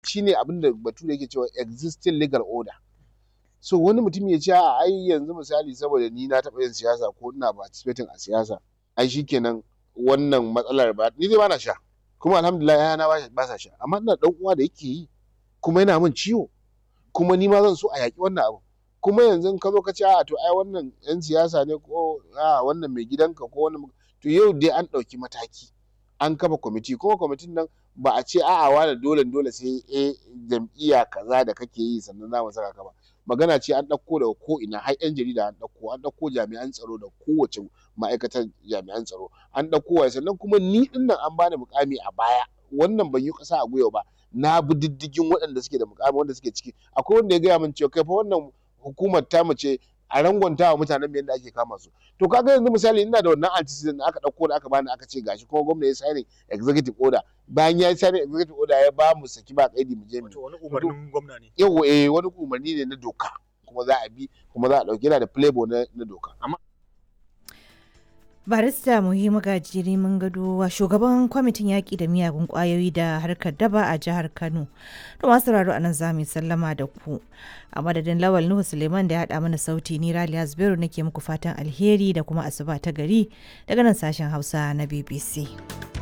shine abin da bature yake cewa existing legal order so wani mutum ya ce a ai yanzu misali saboda ni na taɓa yin siyasa ko ina participating a siyasa ai shikenan wannan matsalar ba ni dai ba na sha kuma alhamdulillah yana ba sa sha amma ina dan uwa da yake yi kuma yana min ciwo kuma ni ma zan so a yaƙi wannan abu kuma yanzu ka zo ka ce a to ai wannan yan siyasa ne ko a wannan mai gidanka ko wannan to yau dai an ɗauki mataki an kafa kwamiti kuma kwamitin nan ba a ce a'a wani dole dole sai a jam'iyya kaza da kake yi sannan za mu saka ka ba magana ce an ɗauko daga ko ina har yan jarida an ɗauko an ɗauko jami'an tsaro da kowace ma'aikatar jami'an tsaro an ɗauko wa sannan kuma ni ɗin nan an bani mukami a baya wannan ban yi ƙasa a gwiwa ba na bi diddigin waɗanda suke da mukami wanda suke ciki akwai wanda ya gaya min cewa kai fa wannan hukumar ta mace a rangwanta wa mutanen yadda ake kama su to kaga yanzu misali ina da wannan antecedent da aka dauko da aka bani aka ce gashi kuma gwamna ya signing executive order bayan ya signing executive order ya ba mu saki ba kaidi mu je mu wani umarnin gwamna ne yawa eh wani umarni ne na doka kuma za a bi kuma za a dauki yana da playboy na, na doka amma barista muhimmu gajiri mun gado shugaban kwamitin yaƙi da miyagun ƙwayoyi da harkar daba a jihar kano to masu sauraro anan za mu sallama da ku a madadin lawal nuhu suleiman da ya haɗa mana sauti ni raliya zubairu nake muku fatan alheri da kuma asuba ta gari daga nan sashen hausa na bbc